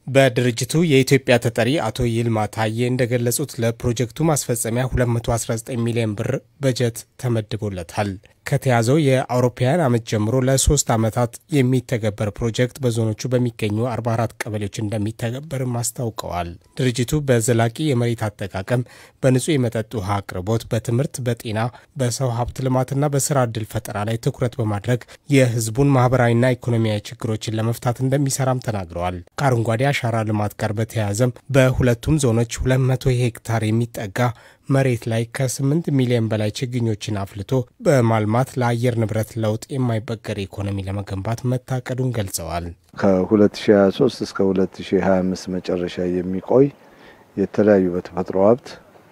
በድርጅቱ የኢትዮጵያ ተጠሪ አቶ ይልማ ታዬ እንደገለጹት ለፕሮጀክቱ ማስፈጸሚያ 219 ሚሊዮን ብር በጀት ተመድቦለታል። ከተያዘው የአውሮፓውያን ዓመት ጀምሮ ለሶስት ዓመታት የሚተገበር ፕሮጀክት በዞኖቹ በሚገኙ 44 ቀበሌዎች እንደሚተገበርም አስታውቀዋል። ድርጅቱ በዘላቂ የመሬት አጠቃቀም፣ በንጹህ የመጠጥ ውሃ አቅርቦት፣ በትምህርት፣ በጤና፣ በሰው ሀብት ልማትና በስራ ዕድል ፈጠራ ላይ ትኩረት በማድረግ የሕዝቡን ማህበራዊና ኢኮኖሚያዊ ችግሮችን ለመፍታት እንደሚሰራም ተናግረዋል። ከአረንጓዴ አሻራ ልማት ጋር በተያያዘም በሁለቱም ዞኖች 200 ሄክታር የሚጠጋ መሬት ላይ ከ8 ሚሊዮን በላይ ችግኞችን አፍልቶ በማልማት ለአየር ንብረት ለውጥ የማይበገር ኢኮኖሚ ለመገንባት መታቀዱን ገልጸዋል። ከ2023 እስከ 2025 መጨረሻ የሚቆይ የተለያዩ በተፈጥሮ ሀብት፣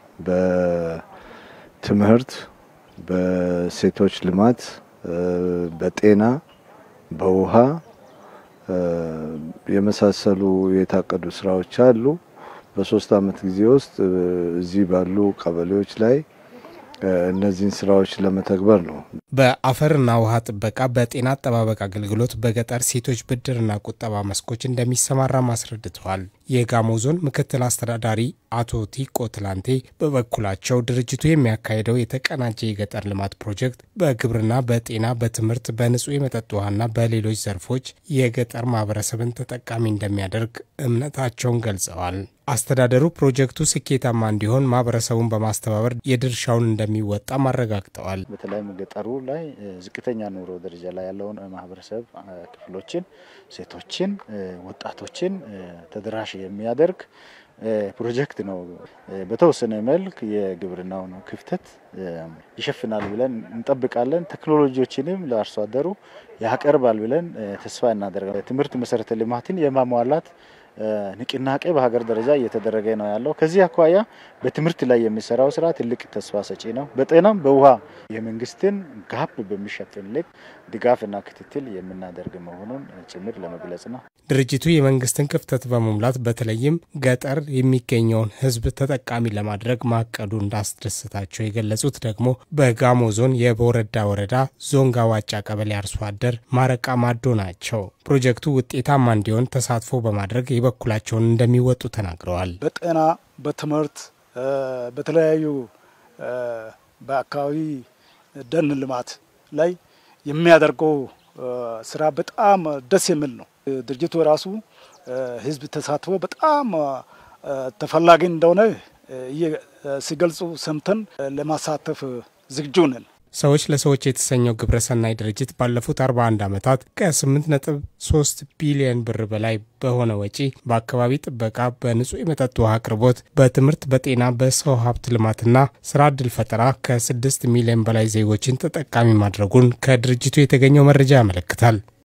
በትምህርት፣ በሴቶች ልማት፣ በጤና፣ በውሃ የመሳሰሉ የታቀዱ ስራዎች አሉ። በሶስት አመት ጊዜ ውስጥ እዚህ ባሉ ቀበሌዎች ላይ እነዚህን ስራዎች ለመተግበር ነው። በአፈርና ውሃ ጥበቃ፣ በጤና አጠባበቅ አገልግሎት፣ በገጠር ሴቶች ብድርና ቁጠባ መስኮች እንደሚሰማራም አስረድተዋል። የጋሞ ዞን ምክትል አስተዳዳሪ አቶ ቲቆ ትላንቴ በበኩላቸው ድርጅቱ የሚያካሄደው የተቀናጀ የገጠር ልማት ፕሮጀክት በግብርና፣ በጤና፣ በትምህርት፣ በንጹህ የመጠጥ ውሃና በሌሎች ዘርፎች የገጠር ማህበረሰብን ተጠቃሚ እንደሚያደርግ እምነታቸውን ገልጸዋል። አስተዳደሩ ፕሮጀክቱ ስኬታማ እንዲሆን ማህበረሰቡን በማስተባበር የድርሻውን እንደሚወጣም አረጋግጠዋል። በተለይም ገጠሩ ላይ ዝቅተኛ ኑሮ ደረጃ ላይ ያለውን ማህበረሰብ ክፍሎችን፣ ሴቶችን፣ ወጣቶችን ተደራሽ የሚያደርግ ፕሮጀክት ነው። በተወሰነ መልክ የግብርናውን ክፍተት ይሸፍናል ብለን እንጠብቃለን። ቴክኖሎጂዎችንም ለአርሶ አደሩ ያቀርባል ብለን ተስፋ እናደርጋለን። ትምህርት መሰረተ ልማትን የማሟላት ንቅናቄ በሀገር ደረጃ እየተደረገ ነው ያለው። ከዚህ አኳያ በትምህርት ላይ የሚሰራው ስራ ትልቅ ተስፋ ሰጪ ነው። በጤናም በውሃ የመንግስትን ጋፕ በሚሸፍን ልክ ድጋፍና ክትትል የምናደርግ መሆኑን ጭምር ለመግለጽ ነው። ድርጅቱ የመንግስትን ክፍተት በመሙላት በተለይም ገጠር የሚገኘውን ሕዝብ ተጠቃሚ ለማድረግ ማቀዱ እንዳስደሰታቸው የገለጹት ደግሞ በጋሞ ዞን የቦረዳ ወረዳ ዞንጋ ዋጫ ቀበሌ አርሶ አደር ማረቃ ማዶ ናቸው። ፕሮጀክቱ ውጤታማ እንዲሆን ተሳትፎ በማድረግ የበኩላቸውን እንደሚወጡ ተናግረዋል። በጤና፣ በትምህርት፣ በተለያዩ በአካባቢ ደን ልማት ላይ የሚያደርገው ስራ በጣም ደስ የሚል ነው። ድርጅቱ ራሱ ህዝብ ተሳትፎ በጣም ተፈላጊ እንደሆነ ሲገልጹ ሰምተን ለማሳተፍ ዝግጁ ነን። ሰዎች ለሰዎች የተሰኘው ግብረሰናይ ድርጅት ባለፉት 41 ዓመታት ከ8.3 ቢሊዮን ብር በላይ በሆነ ወጪ በአካባቢ ጥበቃ፣ በንጹህ የመጠጥ ውሃ አቅርቦት፣ በትምህርት፣ በጤና፣ በሰው ሀብት ልማትና ስራ ዕድል ፈጠራ ከ6 ሚሊዮን በላይ ዜጎችን ተጠቃሚ ማድረጉን ከድርጅቱ የተገኘው መረጃ ያመለክታል።